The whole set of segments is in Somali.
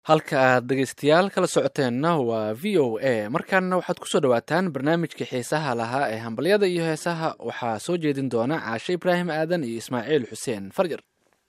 halka aad dhegeystayaal kala socoteenna waa v o a markaana waxaad kusoo dhawaataan barnaamijkii xiisaha lahaa ee hambalyada iyo heesaha waxaa soo jeedin doona caashe ibraahim aadan iyo ismaaciil xuseen farjar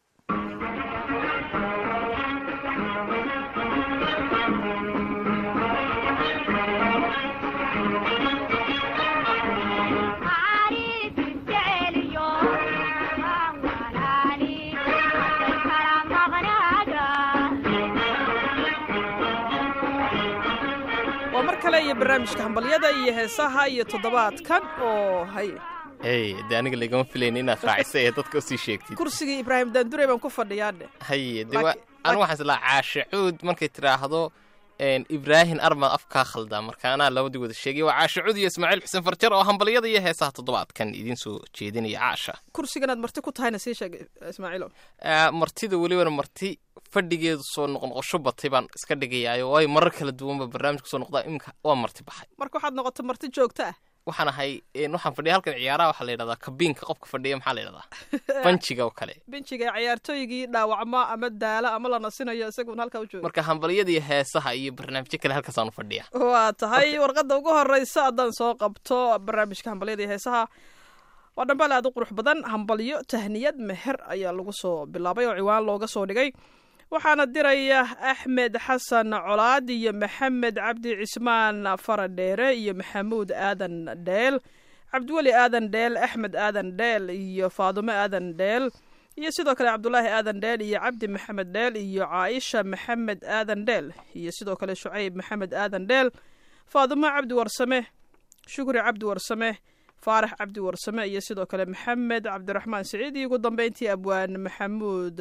waa mar kale iyo barnaamijka hambalyada iyo heesaha iyo toddobaadkan oo hay hey de aniga lagama filayn inaad raacisa ee dadka usii sheegtid kursigii ibraahim daandure baan ku fadhiyaadhe haye de wa Laakiin- anigu waxaan islaa caashe cuud markay tidhaahdo een, ibraahim armaad afkaa khaldaa marka anaa labadii wada sheegay waa caashe cuud iyo ismaaciil xuseen farjar oo hambalyada iyo heesaha toddobaadkan idiin soo jeedinaya caasha kursiganaad marti ku tahayna sii sheeg ismaaciilo Ah, martida welibana marti fadhigeedu soo noqnoqosho batay baan iska dhigayaayo waayo marar kala duwanba barnaamijka soo noqdaa imika waa marti baxay marka waxaad noqoto marti joogto ah waxaan ahay een, waxaan fadhiya halkan ciyaaraha waxaa la yidhahdaa kabiinka qofka fadhiya maxaa la yidhahdaa banjiga oo kale benjiga ciyaartooygii dhaawacma ama daala ama la nasinayo isagun halkaa u jooga marka hambalyada iyo heesaha iyo barnaamijyo kale halkaasaan u fadhiya waa tahay warqadda ugu horeysa haddaan soo qabto barnaamijka hambalyada iyo heesaha waa dhambaal aad u qurux badan hambalyo tahniyad meher ayaa lagu soo bilaabay oo ciwaan looga soo dhigay waxaana diraya axmed xasan colaad iyo maxamed cabdi cismaan faradheere iyo maxamuud aadan dheel cabdiweli aadan dheel axmed aadan dheel iyo faadumo aadan dheel iyo sidoo kale cabdulaahi aadan dheel iyo cabdi maxamed dheel iyo caaisha maxamed aadan dheel iyo sidoo kale shucayb maxamed aadan dheel faadumo cabdi warsame shukri cabdi warsame faarax cabdi warsame iyo sidoo kale maxamed cabdiraxmaan siciid iyo ugu dambeyntii abwaan maxamuud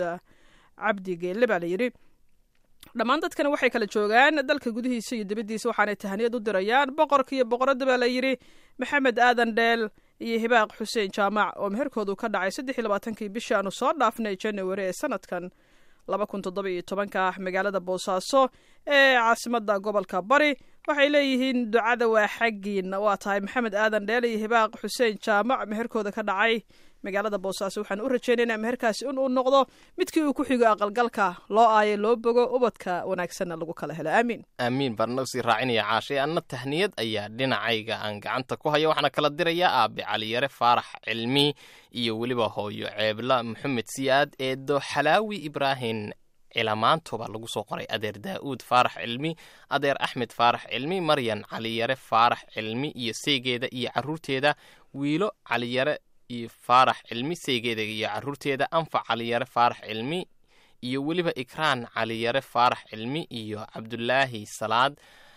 cabdi geelle baa la yidhi dhammaan dadkana waxay kala joogaan dalka gudihiisa iyo dibaddiisa waxaanay tahniyad u dirayaan boqorka iyo boqoradda baa la yidhi maxamed aadan dheel iyo hibaaq xuseen jaamac oo meherkoodu ka dhacay saddex iyo labaatankii bishii aanu soo dhaafnay january ee sanadkan laba kun toddoba iyo tobanka ah magaalada boosaaso ee caasimadda gobolka bari waxay leeyihiin ducada waa xaggiina waa tahay maxamed aadan dheel iyo hibaaq xuseen jaamac meherkooda ka dhacay magaalada boosaaso waxaan u rajaynaynaa meherkaasi in uu noqdo midkii uu ku xigo aqalgalka loo aayo loo bogo ubadka wanaagsanna lagu kala helo aamiin aamiin baan noo sii raacinaya caashay anna tahniyad ayaa dhinacayga aan gacanta ku haya waxaana kala dirayaa aabe caliyare faarax cilmi iyo weliba hooyo ceebla maxamed siyaad eedo xalaawi ibraahim cilamaanto baa lagu soo qoray adeer daa'uud faarax cilmi adeer axmed faarax cilmi maryan caliyare faarax cilmi iyo seegeeda iyo caruurteeda wiilo caliyare iyo faarax cilmi seegeeda iyo caruurteeda anfac caliyare faarax cilmi iyo weliba ikraan caliyare faarax cilmi iyo cabdulaahi salaad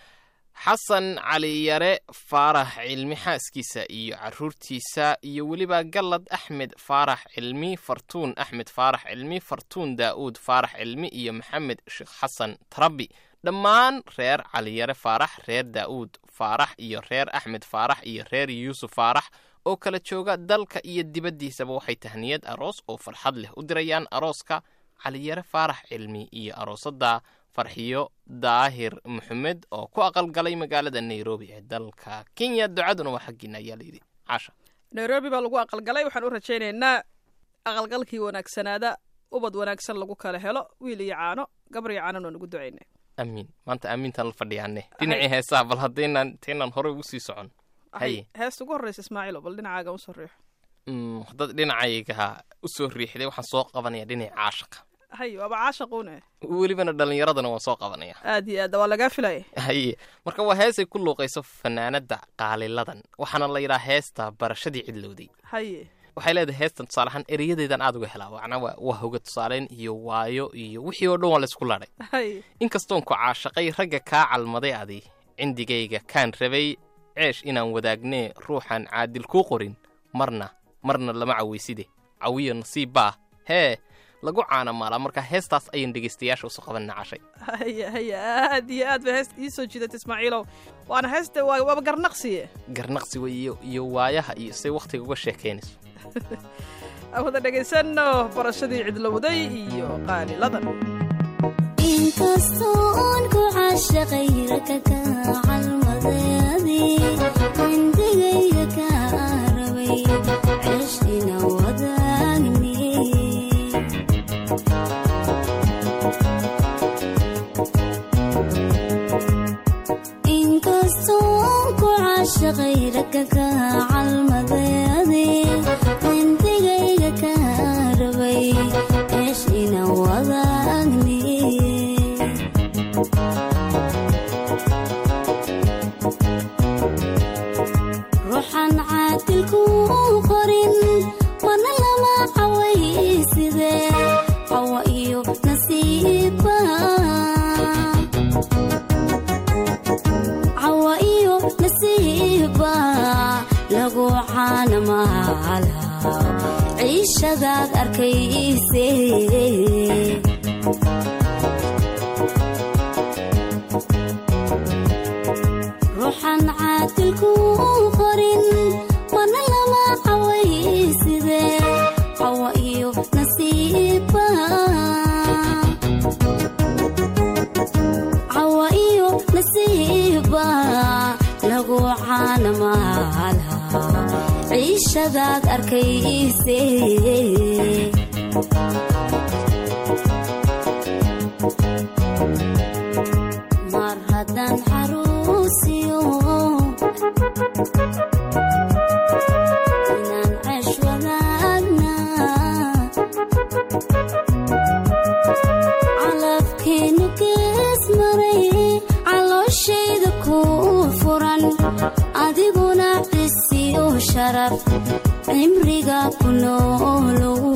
xasan caliyare faarax cilmi xaaskiisa iyo caruurtiisa iyo weliba gallad axmed faarax cilmi fartuun axmed faarax cilmi fartuun daa'uud faarax cilmi iyo maxamed sheekh xasan tarabi dhammaan reer caliyare faarax reer daa'uud faarax iyo reer axmed faarax iyo reer yuusuf faarax oo kala jooga dalka iyo dibaddiisaba waxay tahniyad aroos oo farxad leh u dirayaan arooska caliyare faarax cilmi iyo aroosadda farxiyo daahir maxamed oo ku aqalgalay magaalada nairobi ee dalka kenya ducaduna waa xaggiina ayaa layidhi caasha nairobi baa lagu aqalgalay waxaan u rajaynaynaa aqalgalkii wanaagsanaada ubad wanaagsan lagu kala helo wiil iyo caano gabar iyo caanana waan ugu ducaynay amiin maanta aamintaan la fadhiyaane dhinacii heesaha bal haddaynan intaynaan horey ugu sii socon haye heesta ugu horreysa ismaaciilo bal dhinacaaga usoo riixo Mm, haddaad dhinacayga u soo riixday waxaan soo qabanaya dhinaca caashaqa hay waaba caashaquune welibana dhallinyaradana waan soo qabanaya aad iyo aad waa lagaa filaya haye marka waa heesay ku luuqayso fanaanada qaaliladan waxaana la yidhaha heesta barashadii cidlowday haye waxay leedahay heestan tusaale ahaan ereyadeedan aad uga helaa macnaa waa waa hoga tusaaleyn iyo waayo iyo wixii oo dhan waa laysku ladhay haye inkastoon ku caashaqay ragga kaa calmaday adi cindigayga kaan rabay ceesh inaan wadaagnee ruuxaan caadil kuu qorin marna marna lama cawayside cawiyo nasiib baa hee lagu caana maalaa marka heestaas ayaan dhegaystayaasha usoo qabanina cashay haye haye aad iyo aad bay heesta ii soo jiidatay ismaaciilow waana heesta waa waaba garnaqsiye garnaqsi wey iyo iyo waayaha iyo say wakhtiga uga sheekaynayso aan wada dhegaysanno barashadii cidlowday iyo qaaliladan inkastoo oon ku caashaqay raka ka calmadayadi cindigayga ka rabay ceeshina wadaagni cawa iyo nasiiba lagu caanamaala ciishadaad arkayse ruuxan caadilku qorin mana lama cawayside cawa iyo nasiiba cawa iyo nasiiba lagu caanamaala ciishadaad arkayse mar haddaan xaruusiyo inaan ceesh wadaagna calafkeenu gees maray calooshayda ku furan adiguna cisiyo sharaf cimriga ku noolow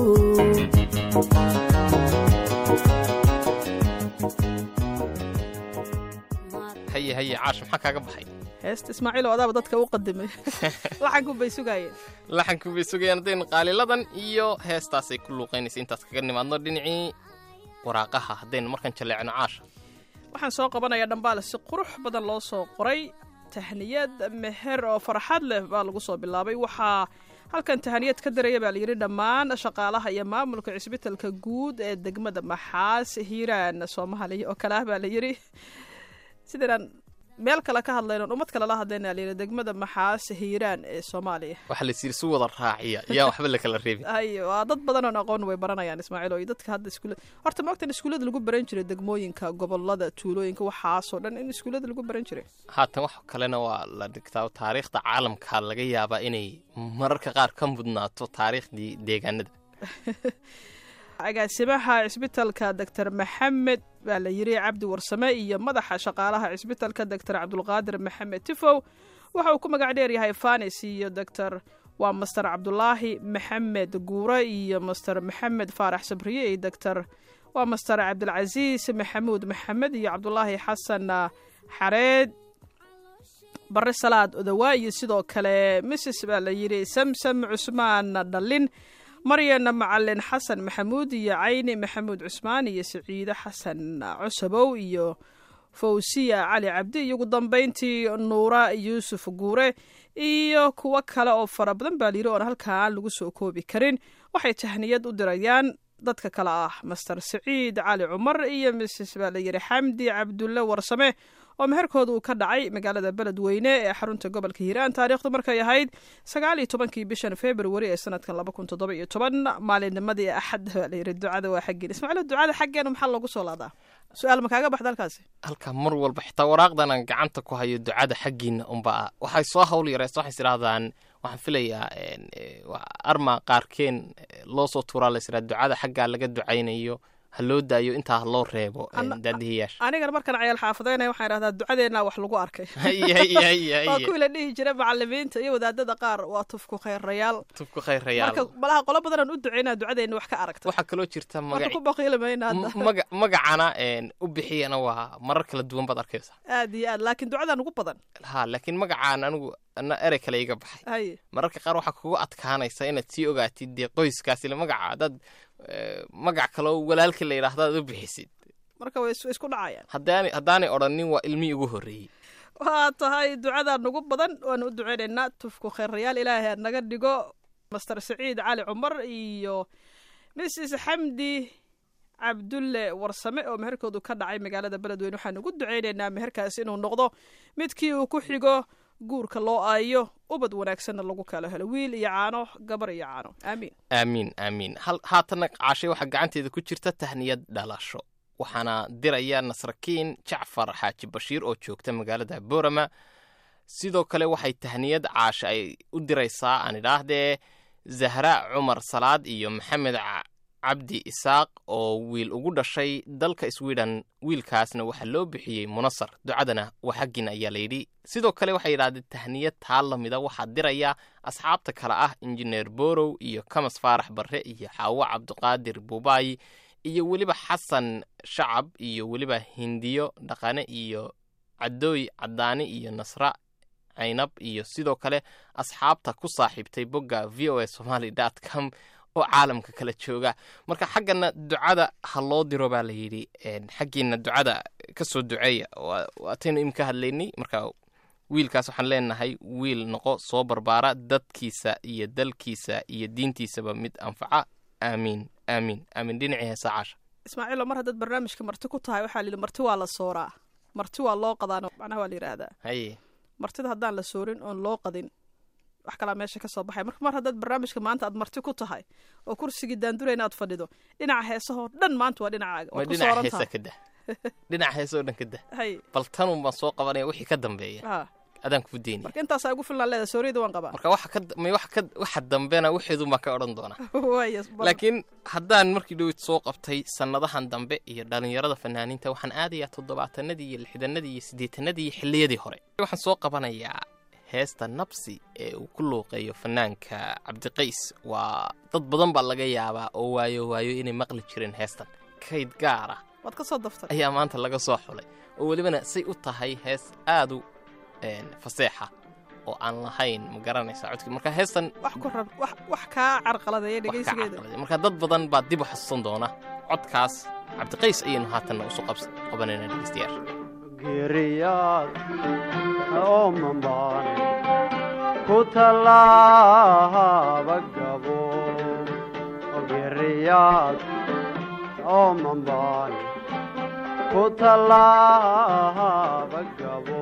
haye haye caash maxaa kaaga baxay heesta ismaaciil oo adaaba dadka u qadimay laxanku bay sugaayeen laxankii bay sugayaan haddaynu qaaliladan iyo heestaasay ku luuqaynaysa intaas kaga nimaadno dhinacii waraaqaha haddaynu markan jaleecno caasha waxaan soo qabanayaa dhambaale si qurux badan loo soo qoray tahniyad meher oo farxad leh baa lagu soo bilaabay waxaa halkan tahaniyad ka daraya baa layidhi dhammaan shaqaalaha iyo maamulka cisbitalka guud ee degmada maxaas hiiraan soomaaliya oo kale ah baa layidhi sidaynaan meel kale ka hadlayno ummad kale la hadlayna layidhi degmada maxaas hiiraan ee soomaaliya waxaa laysiiri si wada raaciya iyaan waxba la kala reebin hay waa dad badan oon aqoon way baranayaan ismaaciil oo iyo dadka hadda iskuula horta ma ogtan iskuullada lagu baran jiray degmooyinka gobolada tuulooyinka waxaasoo dhan in iskuullada lagu baran jiray haatan wax kalena waa la dhigtaa taariikhda caalamka laga yaabaa inay mararka qaar ka mudnaato taariikhdii deegaanada agaasimaha cisbitalka doctor maxamed baa la yiri cabdi warsame iyo madaxa shaqaalaha cisbitalka doctor cabdulqaadir maxamed tifow waxa uu ku magac dheer yahay fanis iyo doctor waa master cabdulaahi maxamed guure iyo master maxamed faarax sabriye iyo doctor waa master cabdilcasiis maxamuud maxamed iyo cabdulaahi xasan xareed bare salaad odawaa iyo sidoo kale mrs baa la yidhi samsam cusmaan dhallin maryan macalin xasan maxamuud iyo cayni maxamuud cusmaan iyo siciide xasan cusabow iyo fawsiya cali cabdi iyo ugu dambayntii nuura yuusuf guure iyo kuwo kale oo fara badan baa layidhi oon halkaan lagu soo koobi karin waxay tahniyad u dirayaan dadka kale ah master siciid cali cumar iyo mrs baa layidhi xamdi cabdulle warsame oo meherkooda uu ka dhacay magaalada beledweyne ee xarunta gobolka hiiraan taariikhdu markay ahayd sagaal iyo tobankii bishan februari ee sanadkan laba kun toddoba iyo toban maalinnimadii axad baa layidhi ducada waa xaggeen ismaaciil ducada xaggeena maxaa loogu soo laadaa su-aal ma kaaga baxda halkaasi halka mar walba xitaa waraaqdan aan gacanta ku hayo ducada xaggiina unba waxay soo hawl yareysa waxay isdhahdaan waxaan filayaa arma qaarkeen loo soo tuuraa la israa ducada xaggaa laga ducaynayo ha loo daayo intaa ha loo reebo daadihiyaasha anigana markaan cayaal xaafadeynaya waxaan idhahdaa ducadeennaa wax lagu arkay haye haye haye waa haye kuwii la dhihi jira macalimiinta iyo wadaadada qaar waa tufku khayrayaal tubku khayrayaal marka malaha qolo badanaan u duceynaa ducadeenna wax ka aragta waxaa kaloo jirta marka magaci ku baqiili mayna hadda m- maga- magacana een, u bixiyana waa marar kala duwan baad arkaysaa aad iyo aad laakiin ducadan ugu badan ha laakiin magacaan anigu ana erey kale iga baxay haye mararka qaar waxaa kugu adkaanaysa inaad sii ogaatid dee qoyskaas ile magaca dad magac kale oo walaalkii la yidhaahdo aad u bixisid marka way is- way isku dhacayaan haddaanay haddaanay odhanin waa ilmihii ugu horreeyey waa tahay ducadan ugu badan waanu u duceynaynaa tufku khayrayaal ilaahay ha naga dhigo master saciid cali cumar iyo mrs xamdi cabdulle warsame oo meherkoodu ka dhacay magaalada beledweyne waxaan ugu duceynaynaa meherkaas inuu noqdo midkii uu ku xigo guurka loo aayo ubad wanaagsanna lagu kala helo wiil iyo caano gabar iyo caano aamiin aamiin aamiin hal haatanna caashay waxaa gacanteeda ku jirta tahniyad dhalasho waxaana diraya nasrakiin jacfar xaaji bashiir oo joogta magaalada boorama sidoo kale waxay tahniyad caasha ay u diraysaa aan idhaahdee zahra cumar salaad iyo maxamed ca- cabdi isaaq oo wiil ugu dhashay dalka sweden wiilkaasna waxaa loo bixiyey munasar ducadana waa xaggin ayaa layidhi sidoo kale waxay yidhahdeen tahniyad taa lamida waxaa diraya asxaabta kale ah injineer borow iyo kamas faarax barre iyo xaawo cabdiqaadir buubaayi iyo weliba xasan shacab iyo weliba hindiyo dhaqane iyo cadooy cadaani iyo nasra caynab iyo sidoo kale asxaabta ku saaxiibtay bogga v o a somaly dot com oo caalamka kala jooga marka xaggana ducada ha loo diro baa la yidhi xaggiina ducada ka soo duceeya waataynu imka hadlaynay marka wiilkaas waxaan leenahay wiil noqo soo barbaara dadkiisa iyo dalkiisa iyo diintiisaba mid anfaca aamiin aamiin aamiin dhinacii heesa caasha ismaaciilo mar haddaad barnaamijka marti ku tahay waxaa la yidhi marti waa la sooraa marti waa loo qadaano macnaha waa la yidhaahdaa haye martida haddaan la soorin oon loo qadin wax kalaa meesha ka soo baxay marka mar haddaad barnaamijka maanta aad marti ku tahay oo kursigii daandurayna aad fadhido dhinaca heesahoo dhan maanta waa dhinacaaga ma waad ku dhinaca sooran heesa tahay ka dah dhinaca heesa oo dhan ka dah hay bal tanun baan soo qabanaya wixii ka dambeeya ha adaan kuu deynaya marka intaasaa ugu filan leeda sooriyada waan qabaa marka waxa ka may waxa ka waxa dambena waxeedun baan ka odhan doonaa waaya bal- laakiin haddaan markii dhowid soo qabtay sannadahan dambe iyo dhallinyarada fanaaniinta waxaan aadayaa toddobaatanadii iyo lixdanadii iyo siddeetanadii iyo xilliyadii hore waxaan soo qabanayaa heesta nabsi ee uu ku luuqeeyo fanaanka cabdiqays waa dad badan baa laga yaabaa oo waayo waayo inay maqli jireen heestan kayd gaar ah waad ka soo daftay ayaa maanta laga soo xulay oo welibana say u tahay hees aad u een, faseexa oo aan lahayn ma garanaysaa codkii marka heestan wax ku rab wax wax kaa carqaladeeya wax ka dhegeysigeeda caqaladay. marka dad badan baa dib u xasuusan doona codkaas cabdiqays ayaynu haatanna usu qabs- qabanaynaa dhegeystayaasha giriyaad oo mambaane ku tallaaba gabo giriyaad oo mambaane ku tallaaba gabo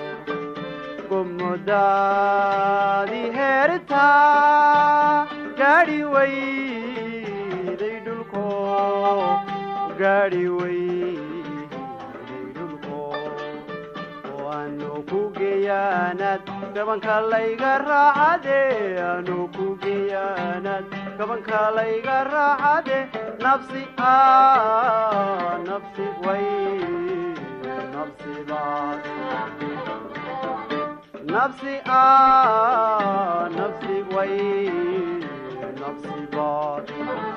gumudaadi heertaa gaadhi weyday dhulko gaadhi weyday dhulko waanu ku geeyaanaad gabanka layga raacade aanu ku geeyaanaad gabanka layga raacade nafsi a nafsi way nafsi baad nafsi a nafsi way nafsi baad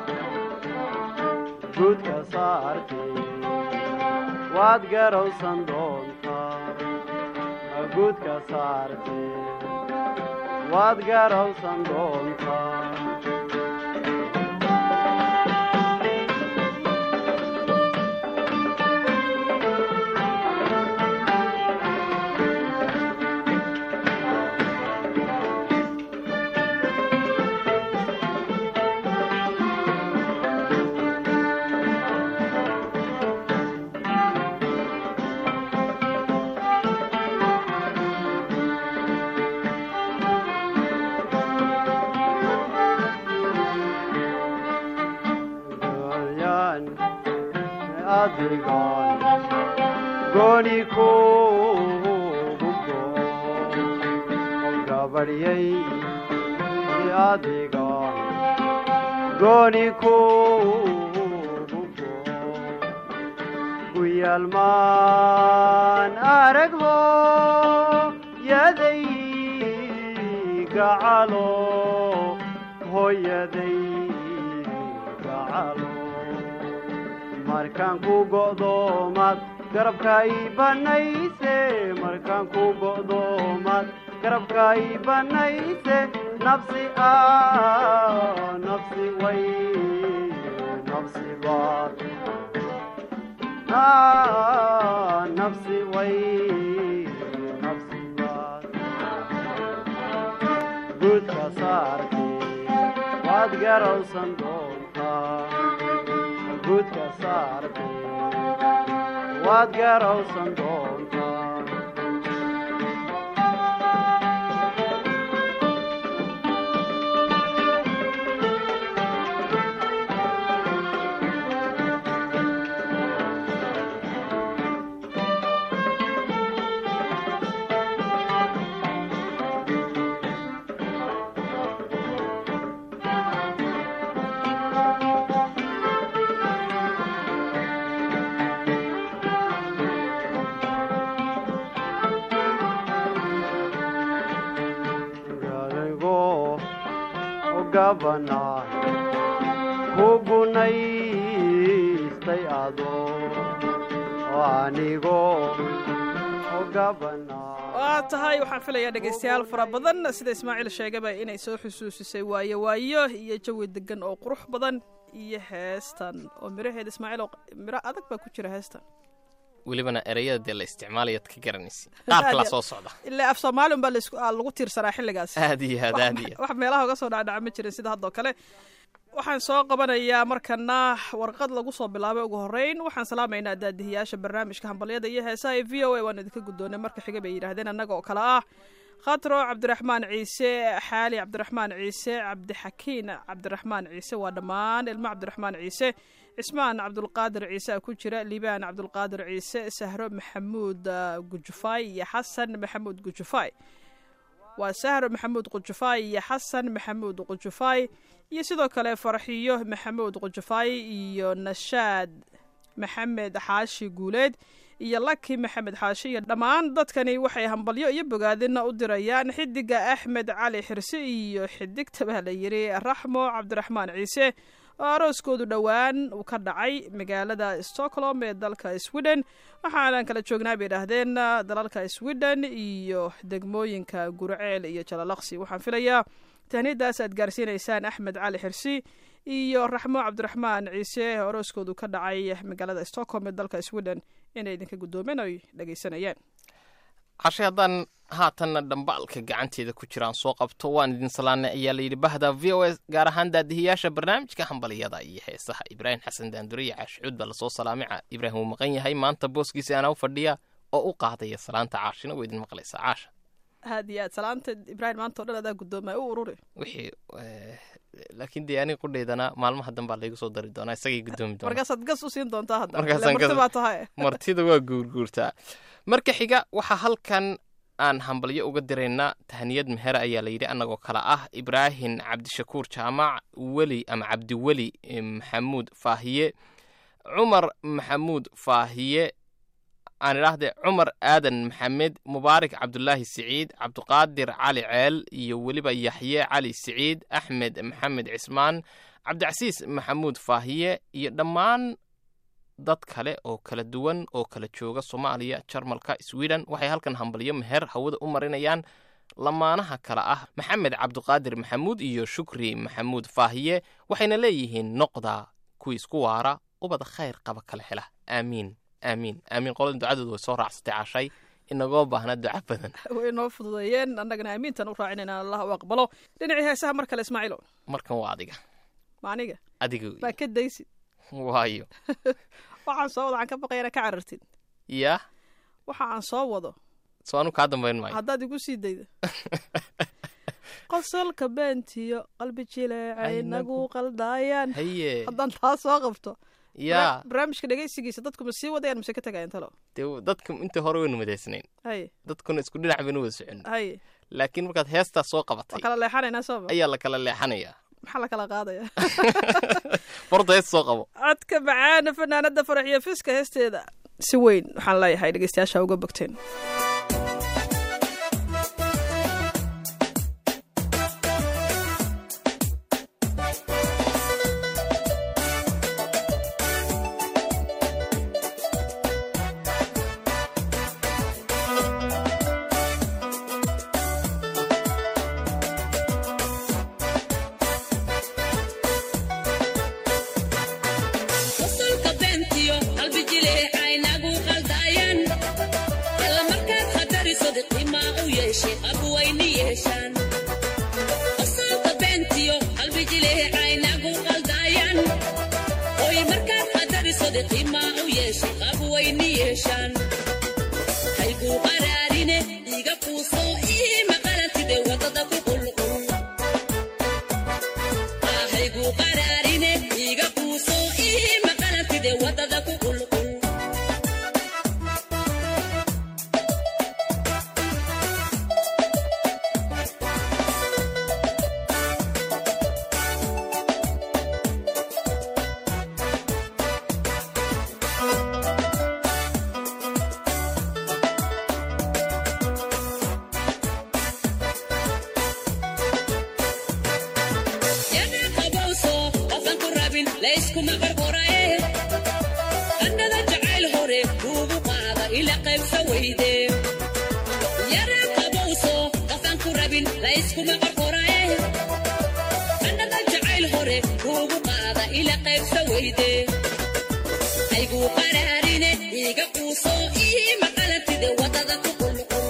guudka saartay waad garowsan doontaa guudka saartay waad garowsan doontaa Goyan adigan goni kugu go gabariyay adigan goni kugu go kuyalmaan aragho yaday gacalo hooyaday gacalo markaan ku go'doomaad garabka ii banayse markaan ku go'doomaad garabka ii banayse nafsi a nafsi way nafsi baad Ah, nafsi way nafsi baad guudka saartay waad garowsan doontaa guudka saartay waad garowsan doontaa gadaygo gabana kugunay goostay ado oo anigoo ogabana waa tahay waxaan filayaa dhegaystayaal fara badan sida ismaaciil sheegaba inay soo xusuusisay waayo waayo iyo jawi degan oo qurux badan iyo heestan oo miraheeda ismaaciil oo miro adag baa ku jira heestan welibana ereyada dee la isticmaalayaad ka garanaysa qaar kalaa soo socda ilaa af soomaali un baa laisku- aa lagu tiirsanaa xilligaas aad iyo aad aad iyo aad. wax meelaha uga soo dhacdhaca ma jirin sida haddoo kale waxaan soo qabanayaa markana warqad lagu soo bilaabay ugu horeyn waxaan salaamaynaa daadihiyaasha barnaamijka hambalyada iyo heesaha ee v o a waan idinka guddoonay marka xiga bay yidhaahdeen annaga oo kale ah khatro cabdiraxmaan ciise xaali cabdiraxmaan ciise cabdixakiin cabdiraxmaan ciise waa dhammaan ilmo cabdiraxmaan ciise cismaan cabdulqaadir ciise a ku jira liibaan cabdulqaadir ciise sahro maxamuud ah, gujufaay iyo xasan maxamuud gujufaay waa sahro maxamuud qujufaay iyo xasan maxamuud qujufaay iyo sidoo kale farxiyo maxamuud qujufaay iyo nashaad maxamed xaashi guuleed iyo laki maxamed xaashi iyo dhammaan dadkani waxay hambalyo iyo bogaadina u dirayaan xidiga axmed cali xirse iyo xidigta baa la yiri raxmo cabdiraxmaan ciise oo arooskoodu dhowaan uu ka dhacay magaalada stockholm ee dalka sweden waxaanan kala joognaa bay idhaahdeen dalalka sweden iyo degmooyinka gurceel iyo jalalaqsi waxaan filayaa tahniadaas aad gaarsiinaysaan axmed cali xirsi iyo raxmo cabdiraxmaan ciise oo arooskoodu ka dhacay magaalada stockholm ee dalka sweden inay idinka guddoomeen oy dhegaysanayeen cashe haddaan haatanna dhambaalka gacanteeda ku jiraan soo qabto waan idin salaanay ayaa layidhi bahda v o s gaar ahaan daadihiyaasha barnaamijka hambalyada iyo heesaha ibraahim xasan daandure iyo caashicuud baa lasoo salaamay Ca- ibraahim wuu maqan yahay maanta booskiisa anaa u fadhiya oo u qaadaya salaanta caashina waa idin maqlaysaa caasha aad iyo aad salaanta ibraahim maanta o dhan adaa guddoomaya u ururi wixii eh, laakiin dee aniga qudhaydana maalmaha danbaa laygu soo dari doonaa isagay guddoomi doonaa markaasaad gas u siin doontaa hadda Markaasaan Ile marti gas- baa tahay martida waa guurguurtaa marka xiga waxaa halkan aan hambalyo uga diraynaa tahniyad meher ayaa layidhi annagoo kale ah ibraahim cabdishakuur jaamac weli ama cabdiweli eh, maxamuud faahiye cumar maxamuud faahiye aan idhaahde cumar aadan maxamed mubaarak cabdulaahi siciid cabdiqaadir cali ceel iyo weliba yaxye cali siciid axmed maxamed cismaan cabdicasiis maxamuud faahiye iyo dhammaan dad kale oo kala duwan oo kala jooga soomaaliya jarmalka sweden waxay halkan hambalyo meher hawada u marinayaan lamaanaha kale ah maxamed cabdiqaadir maxamuud iyo shukri maxamuud faahiye waxayna leeyihiin noqda kuwii isku waara ubad khayr qaba kala hela aamiin aamiin aamiin qoladan ducadoodu way soo raacsatay cashay inagoo baahna duca badan way noo fududeeyeen annagana aamiintan u raacinayna allah u aqbalo dhinacii heesaha mar kale ismaaciilo markan waa adiga ma aniga adiga baa ka daysid waayo waxaan soo wado waxaan ka baqayana ka carartid yaa waxa aan soo wado soo anu kaa dambayn maayo haddaad igu sii dayda qosolka beentiyo qalbi jileecay nagu qaldaayaan haye haddaan taa soo qabto yaa barnaamijka dhegaysigiisa dadku ma sii wadayaan mise ka tagayaan talo dee dadka inta hore waynu madaysnayn haye dadkuna isku dhinac baynu wada socon haye laakiin markaad heestaa soo waa qabatay kala leexanaynaa sooma ayaa la kala leexanayaa maxaa la kala qaadaya farda hees soo qabo codka macaana fanaanada farax iyo fiska heesteeda si weyn waxaan leeyahay dhegeystayaasha uga bogteen qosolka beentiyo qalbi jileecay nagu qaldaayaan alla markaad khadariso qimaa u yeeshay abwayni yeeshaan qosolka beentiyo qalbi jileecay nagu qaldaayaan oy markaad khadariso qimaa u yeeshay abwayni yeeshaan hayguu qaraarine iga kuusoo ii maqalatide wadada ku qulqul ahaygu qaraarine iga kuuso ii maqalatide wadada ku qulqul yana qabowso qofan ku rabin layskuma qorqoraye ila qaybsa weyde yara qabowso qafaan ku rabin la iskuma qorqorae annada jacayl hore kuugu qaada ila qaybsa weyde ayguu qaraarine iiga quuso ii maqalantide wadada ku qulqul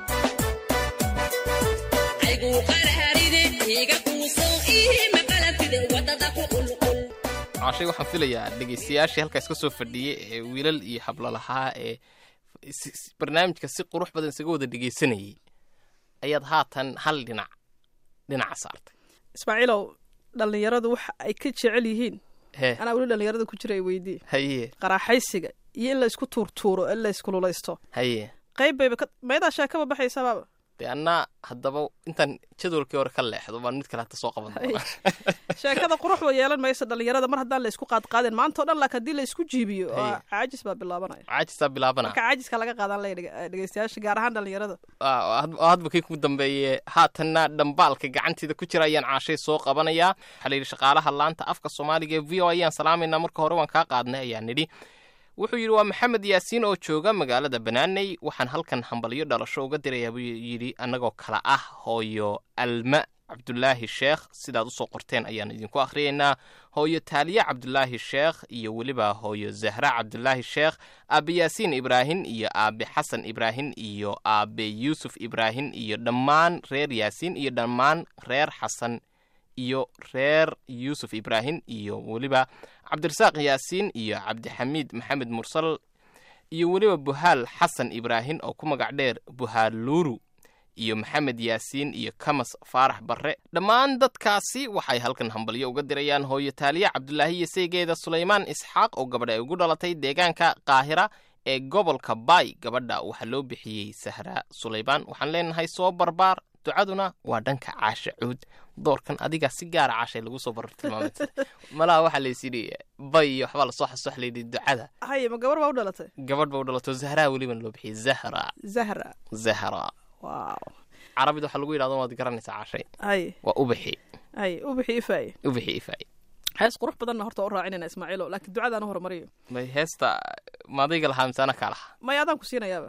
ayguu qaraarine iiga quuso ii maqalantide wadada ku qulqul caashay waxaan filayaa dhegaystayaashii halkaas ka soo fadhiyey ee wiilal iyo hablo lahaa ee si- si- barnaamijka si qurux badan isaga wada dhegaysanayay ayaad haatan hal dhinac dhinaca saartay ismaaciilow dhallinyaradu waxa ay ka jecel yihiin hee anaa weli dhallinyarada ku jira ay weydii haye qaraaxaysiga iyo in la isku tuurtuuro in la iskululaysto haye qayb bayba ka meedaa sheekaba baxaysa baaba dee annaa haddaba intaan jadwalkii hore ka leexdo baan mid kale hata soo qaban doonaa sheekada quruxba yeelan maysa dhallinyarada mar haddaan la isku qaadqaadin maanta o dhan laakiin haddii la isku jiibiyo Haye. waa caajis baa bilaabanaya caajisaa bilaabana marka caajiska laga qaadan laya dhege- dhegeystayaasha gaar ahaan dhallinyarada Ah, had- hadba kii ku dambeeye haatanna dhambaalka gacanteeda ku jira ayaan caashay soo qabanayaa waxaa la yidhi shaqaalaha laanta afka soomaaliga ee v o ayaan salaamaynaa marka hore waan kaa qaadnay ayaan nidhi wuxuu yidhi waa maxamed yaasiin oo jooga magaalada banaaney waxaan halkan hambalyo dhalasho uga dirayaa buu yidhi annagoo kala ah hooyo alma cabdulaahi sheekh sidaad usoo qorteen ayaan idinku akhriyaynaa hooyo taaliye cabdulaahi sheekh iyo weliba hooyo zahra cabdulaahi sheekh aabe yaasiin ibraahin iyo aabe xasan ibraahin iyo aabe yuusuf ibraahin iyo dhammaan reer yaasiin iyo dhammaan reer xasan iyo reer yuusuf ibraahin iyo weliba cabdirasaaq yaasiin iyo cabdixamiid maxamed mursal iyo weliba buhaal xasan ibraahin oo ku magac dheer buhaal luuru iyo maxamed yaasiin iyo kamas faarax barre dhammaan dadkaasi waxay halkan hambalyo uga dirayaan hooyo taaliye cabdulaahi iyo seegeeda sulaymaan isxaaq oo gabadha ay ugu dhalatay deegaanka qaahira ee gobolka baay gabadha waxaa loo bixiyey sahra sulaymaan waxaan leenahay soo barbaar ducaduna waa dhanka caasha cuud doorkan adiga si gaara caashay lagu soo barar tilmaamay malaha waxaa laysidhi bay iyo waxbaa lasoo xasuux layidhi ducada haye ma gabar baa u dhalatay gabadh ba u dhalato zahraa welibana loo bixiyey zahra zahra zahra waaw carabida waxaa lagu yidhahdo waad garanaysaa caashay haye waa ubixi haye ubixi ifaaye ubixi ifay hees qurux badanna horta u raacinayna ismaaciilo laakiin ducadaan u horumariyo bay heesta maadayga lahaa mise ana kaa lahaa maya adaan ku siinayaaba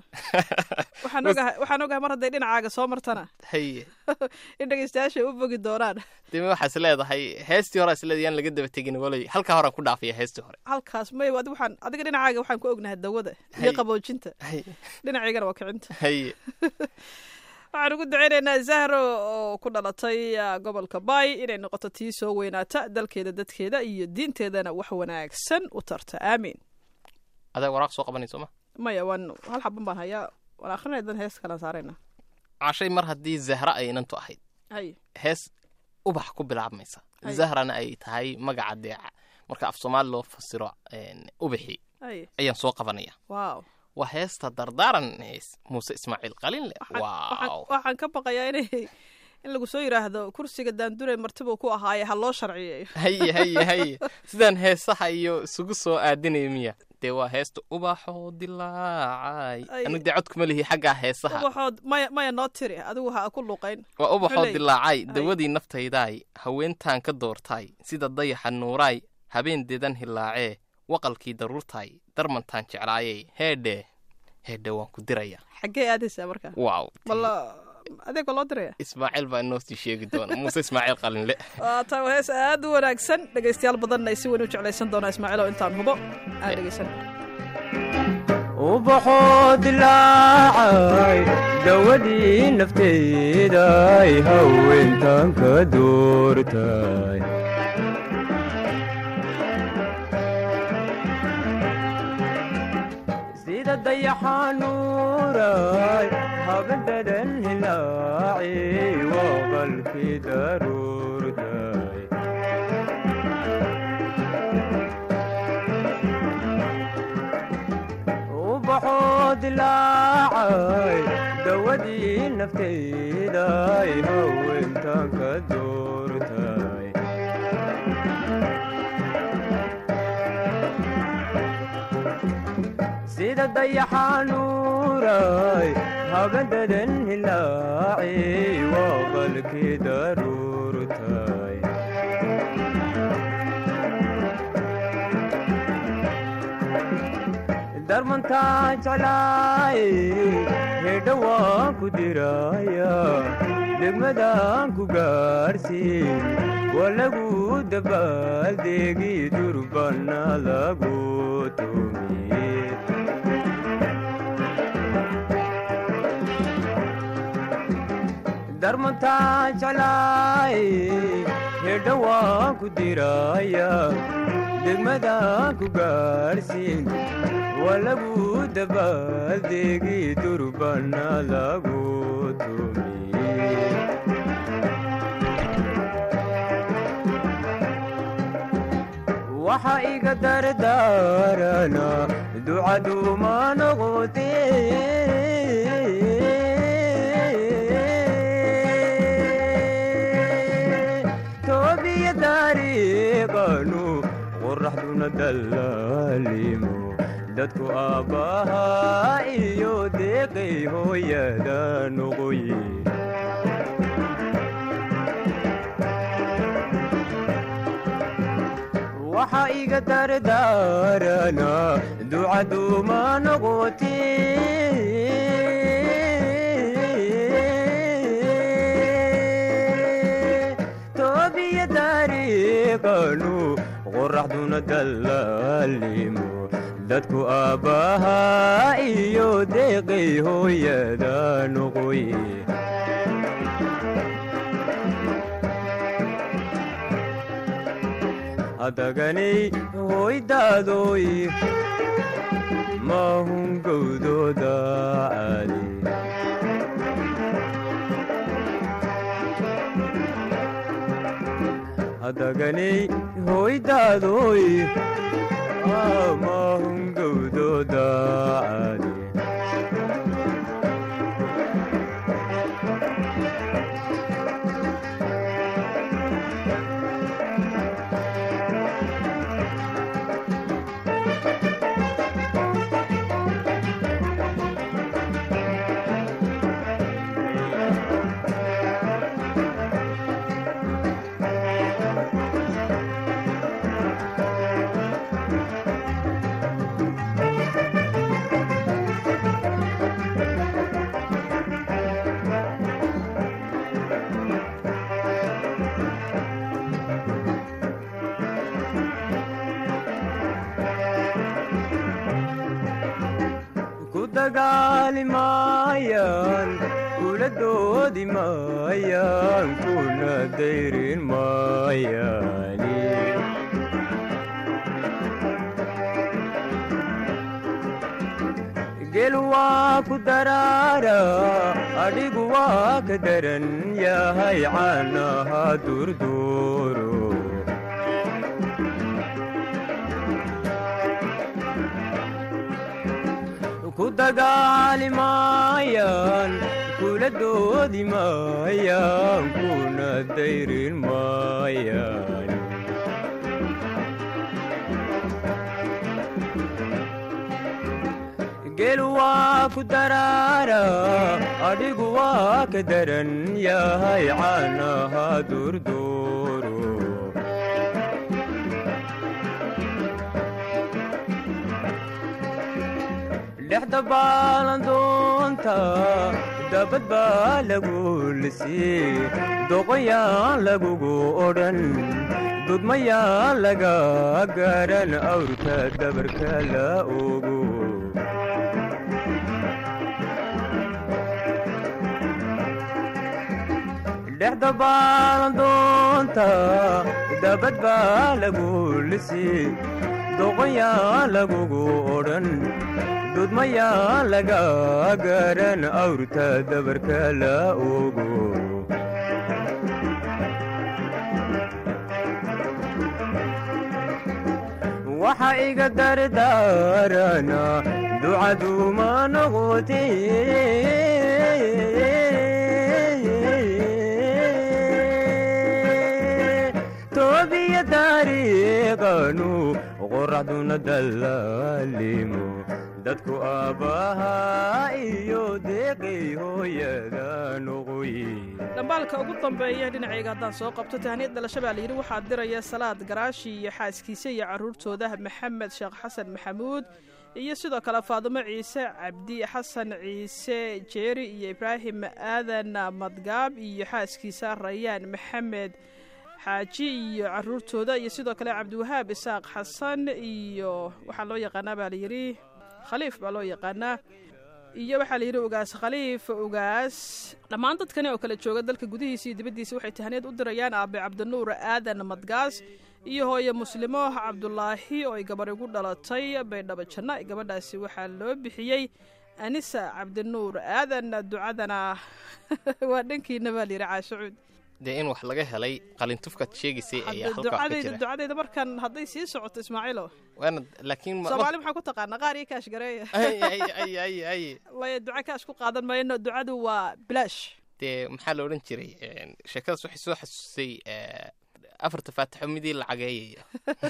waxaan ogahay waxaan ogahay mar hadday dhinacaaga soo martana haye in dhegeystayaasha u bogi doonaan dime waxaa is leedahay heestii hore is leedahay yaan laga daba tegin walay halkaa horaan ku dhaafaya heestii hore halkaas may adi waxaan adiga dhinacaaga waxaan ku ognahay dawada iyo Haye. qaboojinta haye dhinacaygana waa kicinta haye waxaan ugu duceynaynaa zahro oo ku dhalatay ah, gobolka baay inay noqoto tii soo weynaata dalkeeda dadkeeda iyo diinteedana wax wanaagsan u tarta aamiin adaa waraaq soo qabanayso ma maya waan hal xaban baan hayaa waan akrinaya dan hees kalaan saarayna cashay mar haddii zahra ay inantu ahayd hay hees ubax ku bilaabmaysa Haye. zahrana ay tahay magaca deeca marka af soomaali loo fasiro een, ubixi hay ayaan soo qabanaya waaw waa heesta dardaaran hees muuse ismaaciil qalinle Waxaan- waaw waxaan- waxaan ka baqayaa inay in lagu soo yidhaahdo kursiga daandure martibuu ku ahaaye ha loo sharciyeeyo haye haye haye sidaan heesaha iyo isugu soo aadinaya miya dee waa heesta ubaxoo dilaacay Ay. anigu dee codkuma lihi xaggaa heesaha ubaxood maya maya noo tiri adigu ha ku luqayn waa ubaxoo Xuley. dilaacay Ay. dawadii naftaydaay haweentaan ka doortaay sida dayaxa nuuraay habeen dedan hilaacee waqalkii daruurtaay darmantaan jeclaayey heedhe heedhe waan ku diraya xaggee aadaysaa markaa waaw walla adeegoo loo diraya ismaaciil baa inoo sii sheegi doona muuse ismaaciil qalinle waa taa waa hees aad u wanaagsan dhegaystayaal badanna ay si weyn u jeclaysan doonaa ismaaciil oo intaan hubo aan dhegaysan ubaxoo dilaacay dawadii nafteeday haweentan ka doortay sida dayaxanuuray habadadan hilaaci waqalkii daruurtay ubaxoo dilaacay dawadii nafteyday haweentan ka doortay sida dayaxanuuray habadadan hilaaci waqalkii daruurtay darmantaa jeclaa hedha waan ku diraya degmadaan ku gaarsiin waa lagu dabaaldegi durbana lagu tumiye darmantaa jeclaay hedha waan ku diraya degmadaan ku gaarsiin waa lagu dabaaldegi durbana lagu tumiye waxa iga dardaarana ducaduuma noqote toobiya dariiqanu qoraxduna dallaalimo dadku aabbahaa iyo deeqay hooyada noqoye waxa iga dardaarana ducaduuma noqote toobiya dariiqanu qoraxduna dallaalimo dadku aabbahaa iyo deeqay hooyada noqoye hadaganay hoydaadoy maahun gowdooda caali hadaganay hoydaadoy maahun gowdooda caali ku dagaali maayaan kula doodi maayaan kuna dayrin maayaani gel waa ku daraara adhigu waa ka daran yahay caanaha durduuro ku dagaali maayaan kula doodi maayaan kuna dayrin maayaan gel waa ku daraara adhigu waa ka daran yahay caanaha durduuro dhexda baalandoonta dabad baa lagu lisii doqoyaan lagugu odhan dudmayaan laga garan awrka dabarka la ogo dhexda baalandoonta dabad baa lagu lisii doqoyaan lagugu odhan dudmayaan laga garan awrta dabarka la ogo waxa iga dardaarana ducaduuma noqote toobiya dariiqanu qoraxduna dallaalimo dadku aabbahaa iyo deeqay hooyada noqoye dhambaalka ugu dambeeya dhinacayga haddaan soo qabto tahniyad dhalasho baa layidhi waxaa diraya salaad garaashi iyo xaaskiisa iyo carruurtooda maxamed sheekh xasan maxamuud iyo sidoo kale faadumo ciise cabdi xasan ciise jeeri iyo ibraahim aadan madgaab iyo xaaskiisa rayaan maxamed xaaji iyo caruurtooda iyo sidoo kale cabdiwahaab isaaq xasan iyo waxaa loo yaqaanaa baa layidhi khaliif baa loo yaqaanaa iyo waxaa layidhi ugaas khaliif ugaas dhammaan dadkani oo kale jooga dalka gudihiisa iyo dibaddiisa waxay tahaneed u dirayaan aabe cabdinuur aadan madgaas iyo hooye muslimo cabdulaahi oo ay gabarh igu dhalatay baydhabo janna gabadhaasi waxaa loo bixiyey anisa cabdinuur aadan ducadana waa dhankiina baa layidhi caashacuud dee in wax laga helay qalintufkaad sheegaysay ayaa halkaa wax ka ducadayda jira ducadayda markan hadday sii socoto ismaaciilo waana laakiin ma- soomaali maxaa ku taqaanaa qaar iyo kaash gareeya ay ay ay ay ay maya duco kaash ku qaadan mayno ducadu waa bilaash dee maxaa la odhan jiray een, sheekadaas waxay soo xasuusay ee, afarta faatixo midii lacageeyaya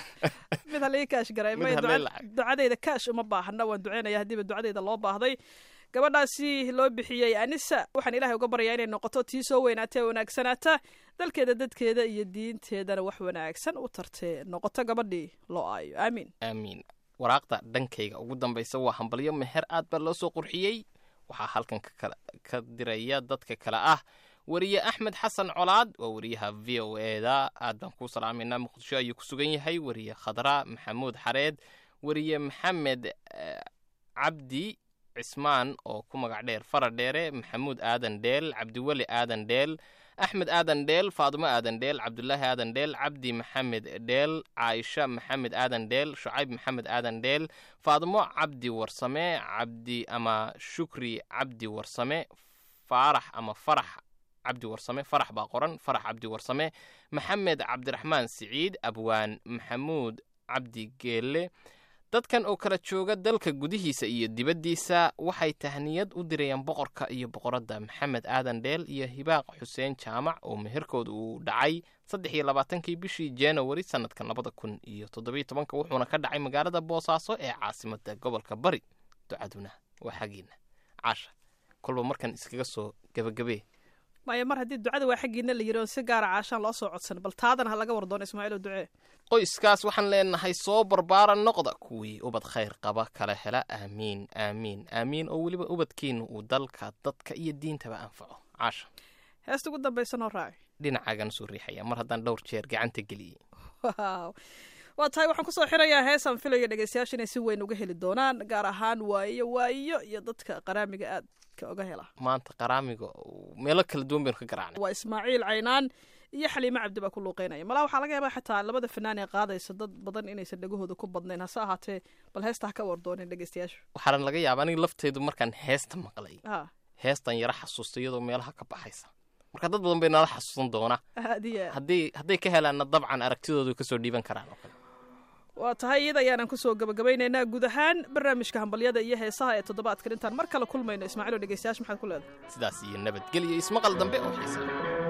mid halii kaash garay Mid maya halii duca- lacag. ducadayda kaash uma baahna waan duceynaya haddiiba ducadayda loo baahday gabadhaasi loo bixiyey anisa waxaan ilaahay uga baryaa inay noqoto tii soo weynaatee wanaagsanaata dalkeeda dadkeeda iyo diinteedana wax wanaagsan u tartee noqoto gabadhii loo aayo aamiin aamiin waraaqda dhankayga ugu dambaysa waa hambalyo meher aad baa loo soo qurxiyey waxaa halkan ka kala- ka diraya dadka kale ah weriye axmed xasan colaad waa weriyaha v o eda aad baan kuu salaamayna muqdisho ayuu ku sugan yahay weriye khadra maxamuud xareed weriye maxamed eh, cabdi cismaan oo ku magac dheer fara dheere maxamuud aadan dheel cabdiweli aadan dheel axmed aadan dheel faadumo aadan dheel cabdulaahi aadan dheel cabdi maxamed dheel caaisha maxamed aadan dheel shucayb maxamed aadan dheel faadumo cabdi warsame cabdi ama shukri cabdi warsame faarax ama farax cabdi warsame farax baa qoran farax cabdi warsame maxamed cabdiraxmaan siciid abwaan maxamuud cabdi geelle dadkan oo kala jooga dalka gudihiisa iyo dibaddiisa waxay tahniyad u dirayaan boqorka iyo boqoradda maxamed aadan dheel iyo hibaaq xuseen jaamac oo meherkooda uu dhacay saddex iyo labaatankii bishii januari sannadkan labada kun iyo toddobiyo tobanka wuxuuna ka dhacay magaalada boosaaso ee caasimadda gobolka bari ducaduna waa xaggiina caasha kolba markan iskaga soo gebagabee maya mar haddii ducada waa xaggiina la yidhi oo si gaara caashaan loo soo codsan bal taadana ha laga wardoono ismaaciilo ducee qoyskaas waxaan leenahay soo barbaara noqda kuwii ubad khayr qaba kala hela aamiin aamiin aamiin oo weliba ubadkiinu uu dalka dadka iyo diintaba anfaco caasha heesta ugu dambaysa noo raaci dhinacaagan soo riixaya mar haddaan dhowr jeer gacanta geliyey Wow. waa tahay waxaan kusoo xirayaa heesaan filayo dhegeystayaasha inay si weyn uga heli doonaan gaar ahaan waayo waayo iyo dadka qaraamiga aadka uga hela maanta qaraamiga uu meelo kala duwan baynu ka garaacnay waa ismaaciil caynaan iyo xaliime cabdi baa ku luuqeynaya malaa waxaa laga yaabaa xataa labada fanaan ee qaadaysa dad badan inaysan dhegahooda ku badnayn hase ahaatee bal heesta ha ka wardoonin dhegeystayaashu waxaana laga yaaba aniga lafteydu markaan heesta maqlay ha heestan yara xasuustay iyadoo meelaha ka baxaysa marka dad badan bay nala xasuusan doona aad iyo aad haddii hadday ka helaanna dabcan aragtidoodu kasoo dhiiban karaan oo kale waa tahay iyada ayaanan kusoo gabagabaynaynaa guud ahaan barnaamijka hambalyada iyo heesaha ee toddobaadkan intaan mar kale kulmayno ismaaciilo dhegeystayaasha maxaad ku leedahay sidaas iyo nabadgelyo ismaqal dambe oo xiisa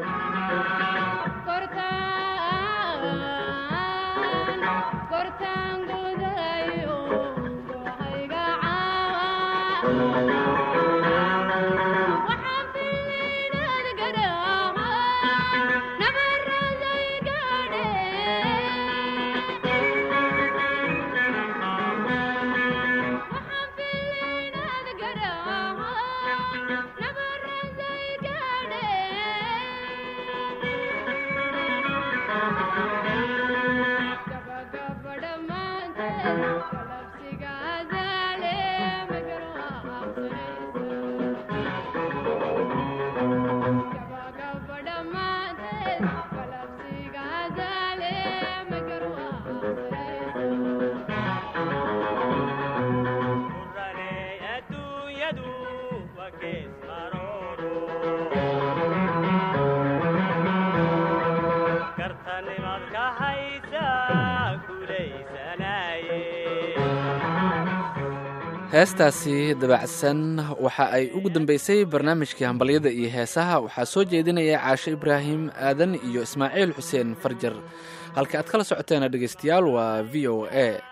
heestaasi dabacsan waxa ay ugu dambeysay barnaamijkii hambalyada iyo heesaha waxaa soo jeedinaya caashe ibraahim aadan iyo ismaaciil xuseen farjar halka aad kala socoteena dhegeystayaal waa v o a